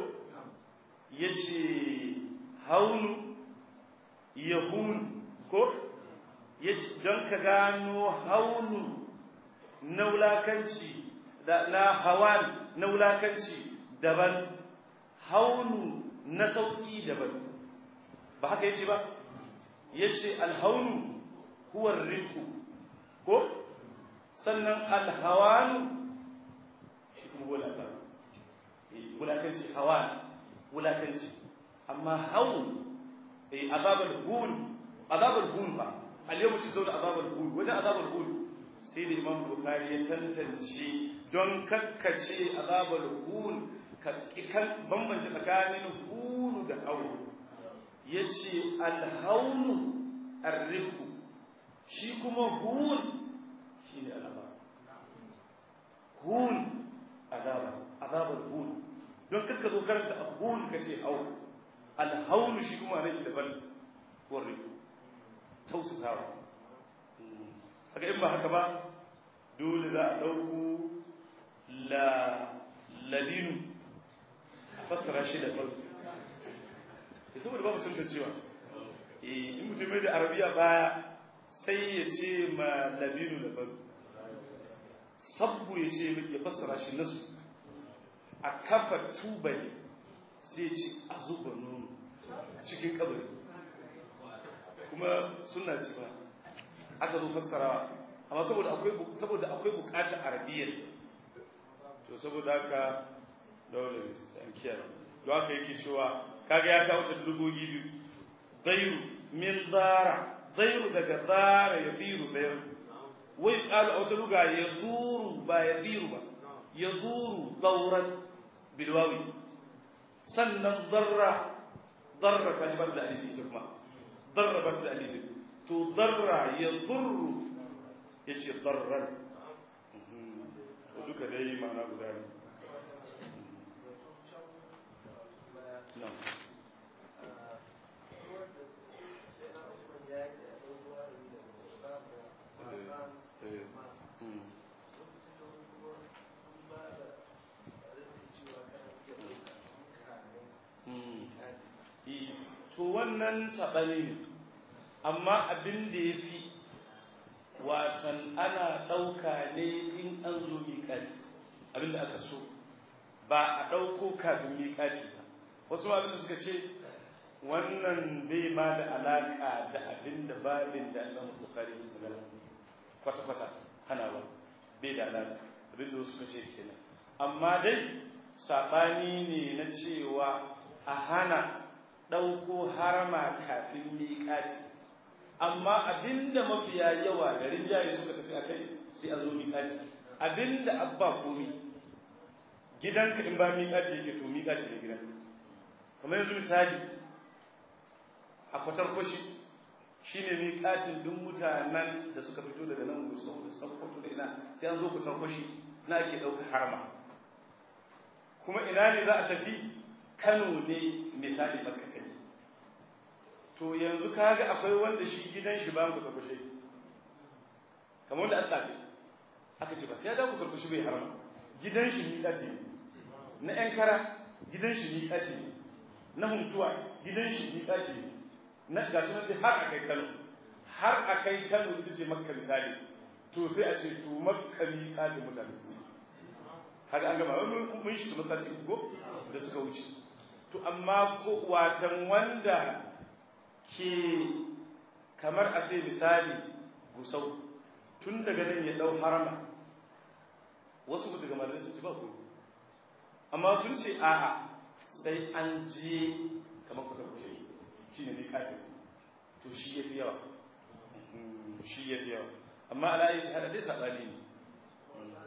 yace haunu yahun ko yace don ka gano haunu na wulakanci da na hawan na wulakanci daban haunu na sauki daban ba haka yace ba yace alhaunu huwa rizqu ko sannan alhawanu shi kuma wulakan wulakanci hawan wulakanci amma haun eh azabul hun azabul hun ba al-yawm tuzawna azabul hun wajen azabul hun sai da imam bukhari ya tantance don kakkace azabul hun kan bambance tsakanin hunu da haunu yace al-haunu ar-rifqu shi kuma hun shine azaba hun azaba azabul hun don kakka zo karanta hun kace haunu al-haunu shi kuma ne daban warrifu tausasawa haka in ba haka ba dole za a ɗauku la labinu a fassara shi da farko ya saboda babu tantancewa in mutum mai da arabiya baya sai ya ce ma labinu da farko sabbu ya ce ya fassara shi nasu a kafa tubali sai ce a zuba nono cikin kabari kuma suna ce ba aka zo fassarawa amma saboda akwai saboda akwai bukatar arabiyyar to saboda haka dole an kiyaye don haka yake cewa kaga ya kawo ta dugogi biyu zairu min zara zairu daga zara ya ziru zairu wai qalu a wata luga ya duru ba ya ziru ba ya duru dauran bilwawi sannan zarra zarra kaji ba da alifi ita kuma zarra ba da alifi to zarra ya zurru ya ce zarran to duka dai ma'ana guda ne to wannan saɓani ne amma abin da ya fi watan ana ɗauka ne in an zo miƙati abin da aka so ba a ɗauko kafin miƙati ba wasu abin da suka ce wannan bai ma da alaƙa da abin da babin da Allah Bukhari ke magana kwata-kwata hana ba bai da alaƙa abin da suka ce kenan amma dai saɓani ne na cewa a hana ɗauko harama kafin miƙati amma abinda mafiya yawa da rinjaye suka tafi a kai sai a zo miƙati abinda abba komi gidanka in ba miƙati yake to miƙati ne gidan kamar yanzu misali a kwatar kwashi shi ne miƙatin duk mutanen da suka fito daga nan gusau da sakkwato da ina sai an zo kwatar kwashi na ake ɗauka harama kuma ina ne za a tafi kano ne misali makka to yanzu kaga akwai wanda shi gidan shi ba mu da kushe kamar da Allah ce aka ce ba sai ya da ku kushe bai harama gidan shi ni dadi na yan kara gidan shi ni dadi na huntuwa gidan shi ni dadi na gashi nan har akai Kano har akai Kano ita ce Makka misali to sai a ce to Makka ni dadi mutane kaga an gama mun shi masallaci ko da suka wuce to amma ko watan wanda ke kamar a sai misali gusau tun daga nan ya dau harama wasu ku daga malamai sun ci ba ku amma sun ce a'a sai an je kamar kuka kushe shi ne ne kafin to shi ya fi yawa shi ya fi yawa amma ala yi hada dai saɓani ne